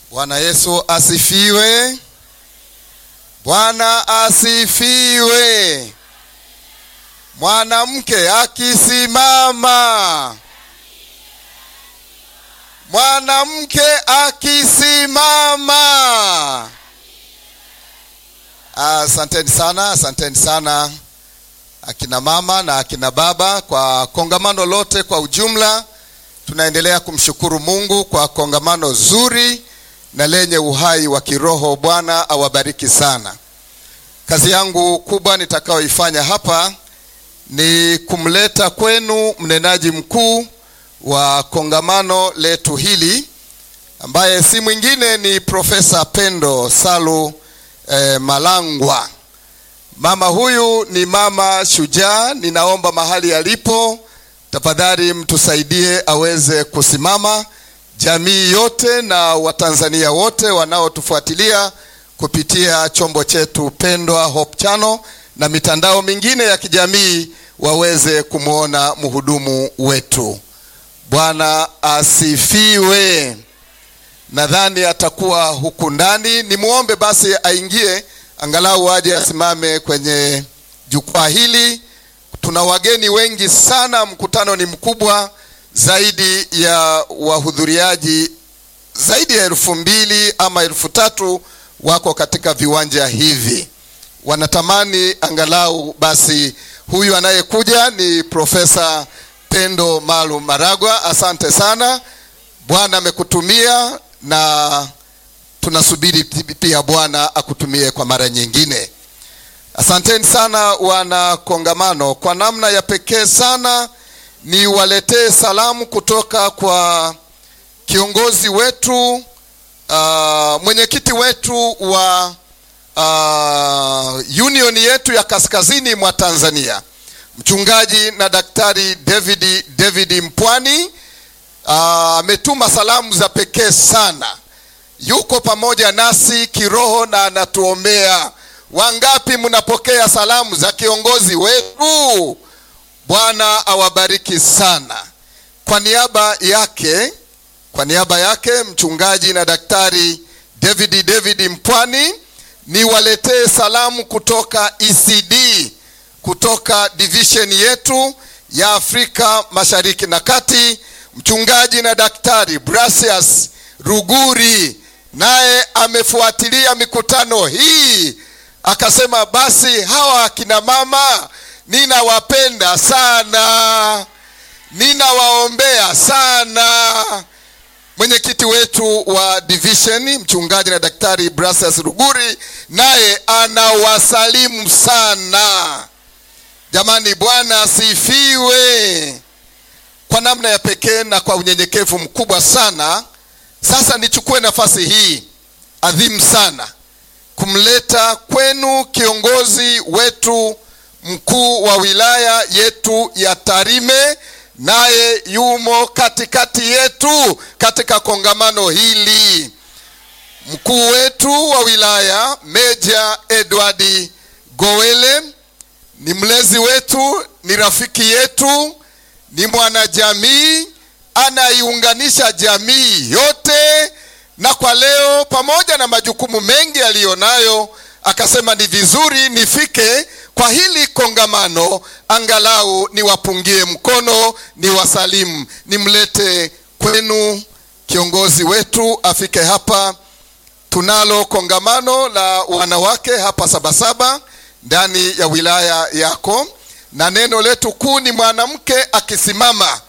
Bwana Yesu asifiwe. Bwana asifiwe. Mwanamke akisimama, mwanamke akisimama. Asanteni sana, asanteni sana akina mama na akina baba kwa kongamano lote kwa ujumla. Tunaendelea kumshukuru Mungu kwa kongamano zuri na lenye uhai wa kiroho. Bwana awabariki sana. Kazi yangu kubwa nitakayoifanya hapa ni kumleta kwenu mnenaji mkuu wa kongamano letu hili ambaye si mwingine ni Profesa Pendo Salu eh, Malangwa. Mama huyu ni mama shujaa. Ninaomba mahali alipo, tafadhali mtusaidie aweze kusimama. Jamii yote na Watanzania wote wanaotufuatilia kupitia chombo chetu pendwa Hope Channel na mitandao mingine ya kijamii waweze kumwona mhudumu wetu. Bwana asifiwe. Nadhani atakuwa huku ndani. Nimwombe basi aingie angalau aje asimame kwenye jukwaa hili. Tuna wageni wengi sana, mkutano ni mkubwa, zaidi ya wahudhuriaji zaidi ya elfu mbili ama elfu tatu wako katika viwanja hivi. Wanatamani angalau basi, huyu anayekuja ni Profesa Pendo Maalum Maragwa. Asante sana, Bwana amekutumia na tunasubiri pia Bwana akutumie kwa mara nyingine. Asanteni sana wana kongamano. Kwa namna ya pekee sana niwaletee salamu kutoka kwa kiongozi wetu uh, mwenyekiti wetu wa uh, union yetu ya kaskazini mwa Tanzania, mchungaji na daktari David David Mpwani ametuma uh, salamu za pekee sana yuko pamoja nasi kiroho na anatuombea. Wangapi mnapokea salamu za kiongozi wetu? Bwana awabariki sana. Kwa niaba yake, kwa niaba yake mchungaji na daktari David David Mpwani, niwaletee salamu kutoka ECD, kutoka division yetu ya Afrika Mashariki na Kati, mchungaji na daktari Brasius Ruguri naye amefuatilia mikutano hii akasema, basi hawa akina mama ninawapenda sana, ninawaombea sana. Mwenyekiti wetu wa division mchungaji na daktari Brasius Ruguri naye anawasalimu sana. Jamani, Bwana asifiwe. Kwa namna ya pekee na kwa unyenyekevu mkubwa sana sasa nichukue nafasi hii adhimu sana kumleta kwenu kiongozi wetu mkuu wa wilaya yetu ya Tarime, naye yumo katikati yetu katika kongamano hili. Mkuu wetu wa wilaya Meja Edward Gowele ni mlezi wetu, ni rafiki yetu, ni mwanajamii anaiunganisha jamii yote, na kwa leo, pamoja na majukumu mengi aliyonayo, akasema ni vizuri nifike kwa hili kongamano, angalau niwapungie mkono, niwasalimu, nimlete kwenu kiongozi wetu afike hapa. Tunalo kongamano la wanawake hapa Sabasaba ndani ya wilaya yako, na neno letu kuu ni mwanamke akisimama